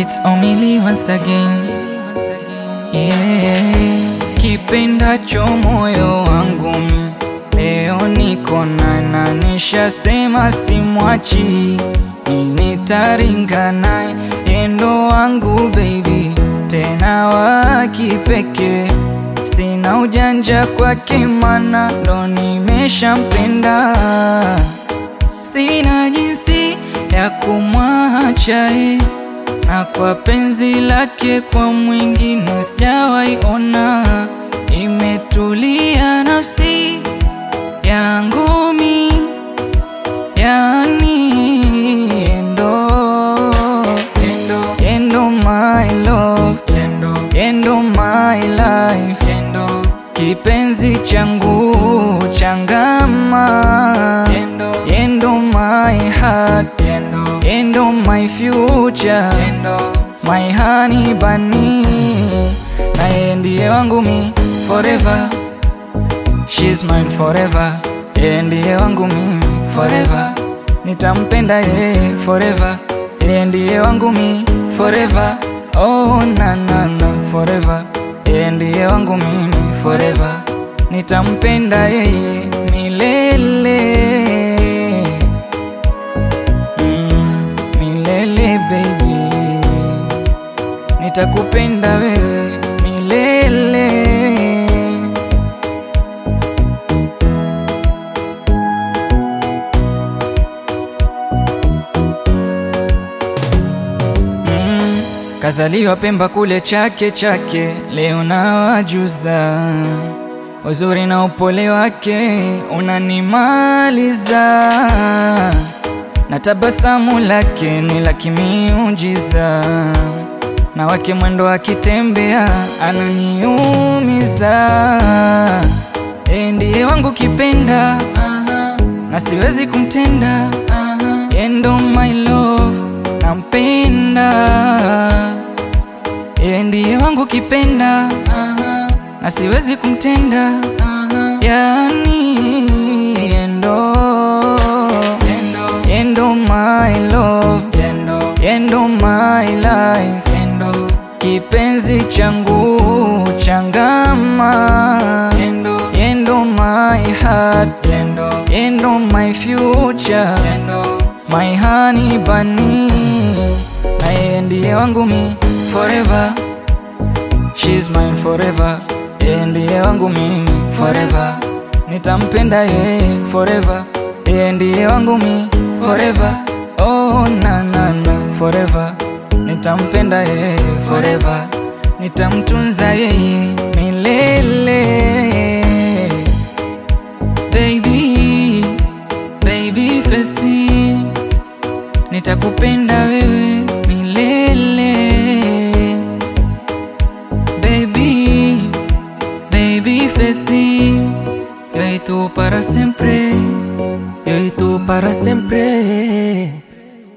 It's Omili once again. Yeah. Kipendacho moyo wangu mi leo niko na na nishasema simwachi, nitaringa naye endo wangu baby, tena wa kipekee, sina ujanja kwake mana ndo nimeshampenda, sina jinsi ya kumwacha eh na kwa penzi lake kwa mwingine sijawahi ona, imetulia nafsi yangu mi, yani endo endo endo my love endo endo my life endo kipenzi changu changama endo endo my heart endo endo my future endo my honey bunny na yeye ndiye wangu mi forever she's mine forever yeye ndiye wangu mi forever nitampenda yeye forever yeye ndiye wangu mi forever oh na na na forever yeye ndiye wangu mimi forever nitampenda yeye milele mm, milele baby nitakupenda wewe milele mm, kazaliwa Pemba kule Chake Chake, leo nawajuza uzuri na upole wake unanimaliza, na tabasamu lake ni la kimiujiza, na wake mwendo akitembea ananiumiza. Yeye ndiye wangu kipenda, na siwezi kumtenda. Yeye ndo my love, nampenda. Yeye ndiye wangu kipenda, na siwezi kumtenda. Yani endo endo my love endo my life endo kipenzi changu changama endo endo my heart endo endo my future endo my honey bunny na yeye ndiye wangu mi forever she's mine forever yeye ndiye wangu mimi forever nitampenda yeye forever yeye ndiye wangu mi forever oh na na na forever nitampenda yeye forever nitamtunza yeye milele baby baby fesi nitakupenda wewe milele baby baby fesi yo y tú para siempre yo y tú para siempre